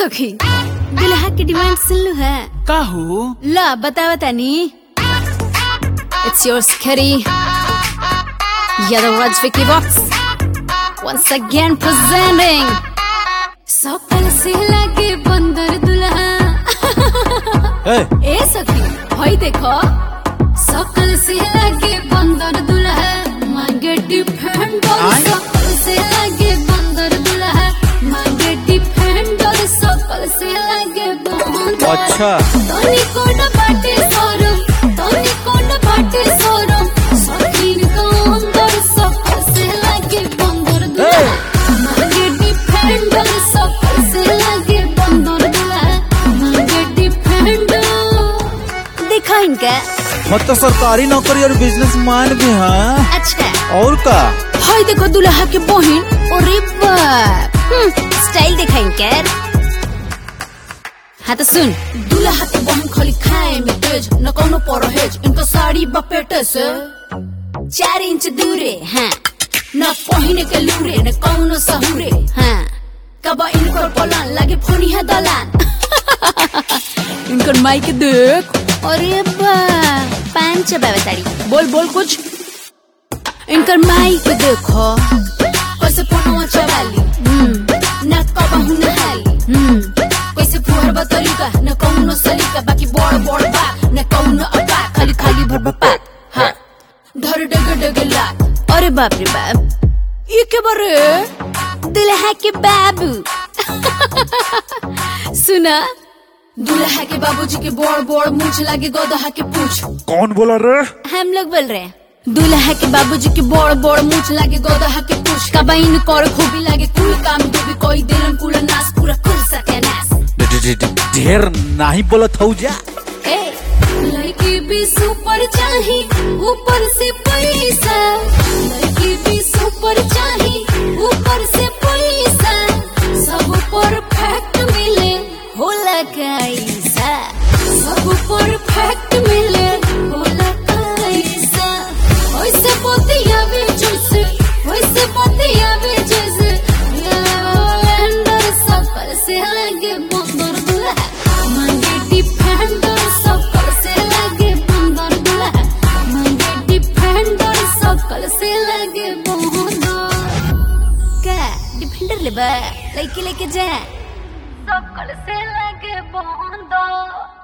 सखी दुल्हा की डिमांड सुन लो है का हो ला बतावा तानी इट्स योर स्करी Yellow Raj Vicky Box once again presenting सकल से लगे बंदर दुल्हा ए, ए सखी भाई देखो सकल से लगे बंदर दुल्हा मांगे डिफेंडर आय? सकल से लगे बंदर दुल्हा मांगे डिफेंडर सकल से लगे बंदर अच्छा तोनी कोन बाटे सोरम तोनी कोन बाटे सोरम सखीन को अंदर सकल से लगे बंदर दुल्हा मांगे डिफेंडर सकल से लगे बंदर दुल्हा मांगे डिफेंडर देखा इनका मत तो सरकारी नौकरी और बिजनेस मैन भी हैं अच्छा और का हाय देखो दुल्हा के बहन अरे बाप हम्म, स्टाइल देखा इनका हाँ तो सुन दुल्हा के बहन खाली खाए में तेज न कोनो परहेज इनका साड़ी बपेटे से चार इंच दूरे हाँ न पहिने के लूरे न कौनो सहुरे हाँ कब इनकर पलान लागे फोनी है दलान इनकर माई के देख अरे बा पान चबावे ताड़ी बोल बोल कुछ इनकर माई के देखो कैसे फोनवा चबाली हम्म ना कबहू नहाली हम्म कैसे फुहर बतरीका न कौनो सलीका बाकी बड़ बड़ बात न कौनो अपा खाली खाली भर बपात हाँ धर डग डग लात अरे बाप रे बाप ये के बारे दुल्हा के बाबू सुना दुल्हा के बाबूजी के बड़ बड़ मूछ लागे गोदहा के पूछ कौन बोला रे हम लोग बोल रहे हैं दुल्हा के बाबूजी के बड़ बड़ मूछ लागे गोदहा के पूछ कबाइन कर खूबी लागे कुल काम डूबी कोई दिलन कुल नास पूरा कुल सके नास ढे- ढे- ढे- ढेर नहीं बोलत हूँ जा ए लड़की भी सुपर चाही ऊपर से पैसा लड़की भी सुपर चाही ऊपर से पैसा सब परफेक्ट मिले होला कैसा सब परफेक्ट मिले होला कैसा वैसे बतिया भी जैसे वैसे बतिया भी जैसे अंदर सफर से लगे बंदर दुल्हा मांगे डिफेंडर सफर से लगे बंदर दुल्हा मांगे डिफेंडर सकल से लगे बंदर का डिफेंडर ले बा लड़की लेके जा सकल से लगे बंदर